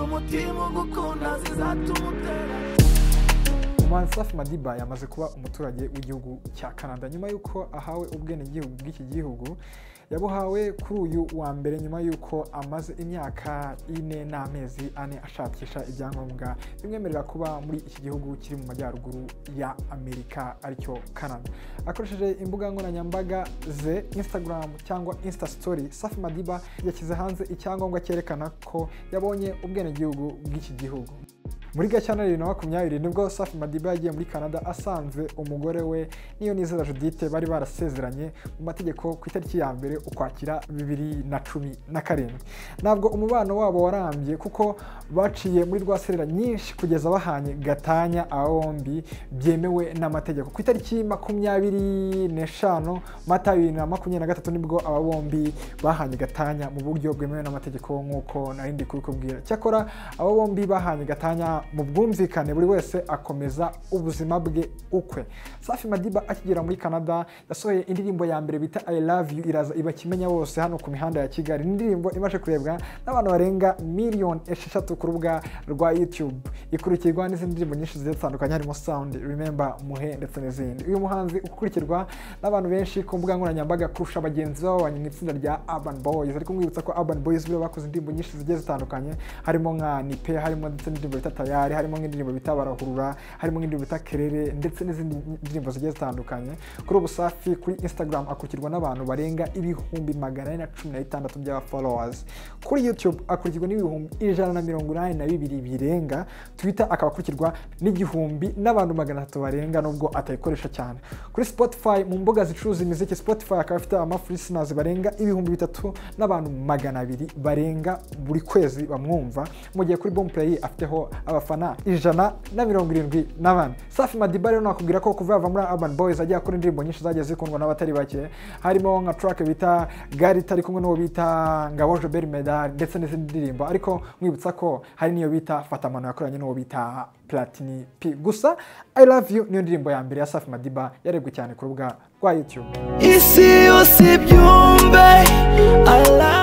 umutima ugukunda zizatuma utera umuhanzi safi madiba yamaze kuba umuturage w'igihugu cya canada nyuma y'uko ahawe ubwenegihugu bw'iki gihugu yabuhawe kuri uyu wa mbere nyuma y'uko amaze imyaka ine n'amezi ane ashakisha ibyangombwa bimwemerera kuba muri iki gihugu kiri mu majyaruguru ya amerika aricyo canada akoresheje imbuga nkoranyambaga ze instagram cyangwa insta story safi madiba yashyize hanze icyangombwa cyerekana ko yabonye ubwenegihugu bw'iki gihugu muri gashyantare bibiri na makumyabiri nibwo safi madiba yagiye muri canada asanze umugore we niyo nizera judite bari barasezeranye mu mategeko ku itariki ya mbere ukwakira bibiri na cumi na karindwi ntabwo umubano wabo warambye kuko baciye muri rwa serera nyinshi kugeza bahanye gatanya aba bombi byemewe n'amategeko ku itariki makumyabiri n'eshanu mata bibiri na makumyabiri na gatatu nibwo aba bombi bahanye gatanya mu buryo bwemewe n'amategeko nk'uko narindi kubikubwira cyakora aba bombi bahanye gatanya mu bwumvikane buri wese akomeza ubuzima bwe ukwe safi madiba akigera muri canada yasohoye indirimbo ya mbere bita i love you iraza ibakimenya bose hano ku mihanda ya kigali indirimbo imaze kurebwa n'abantu barenga miliyoni esheshatu ku rubuga rwa youtube ikurikirwa n'izindi ndirimbo nyinshi zigiye zitandukanye harimo sound remember muhe ndetse n'izindi uyu muhanzi ukurikirwa n'abantu benshi ku mbuga nkoranyambaga kurusha bagenzi babanye mu itsinda rya urban boys ariko mwibutsa ko urban boys bo bakoze indirimbo nyinshi zigiye zitandukanye harimo nka nipe harimo ndetse n'indirimbo bita tayari harimo nk'indirimbo bita barahurura harimo nk'indirimbo bita kerere ndetse n'izindi ndirimbo zigiye zitandukanye kuri ubu safi kuri instagram akurikirwa n'abantu barenga ibihumbi magana ane na cumi na bitandatu by'aba followers kuri youtube akurikirwa n'ibihumbi ijana na mirongo inani na bibiri birenga twitter akaba akurikirwa n'igihumbi n'abantu magana atatu barenga nubwo atayikoresha cyane kuri spotify mu mbuga zicuruza imiziki spotify akaba afite amafurisinasi barenga ibihumbi bitatu n'abantu magana abiri barenga buri kwezi bamwumva mu gihe kuri bomplay afiteho abafana ijana na mirongo irindwi na bane safi madiba rero nakubwira ko kuva yava muri urban boys ajya akora indirimbo nyinshi zagiye zikundwa n'abatari bake harimo nka track bita garita ari kumwe n'uwo bita ngabo jobert medal ndetse n'izindi ndirimbo ariko mwibutsa ko hari n'iyo bita fatamano yakoranye n'uwo bita platini p gusa i love you niyo ndirimbo ya mbere ya safi madiba yarebwe cyane ku rubuga rwa youtube isi yose ibyumve I love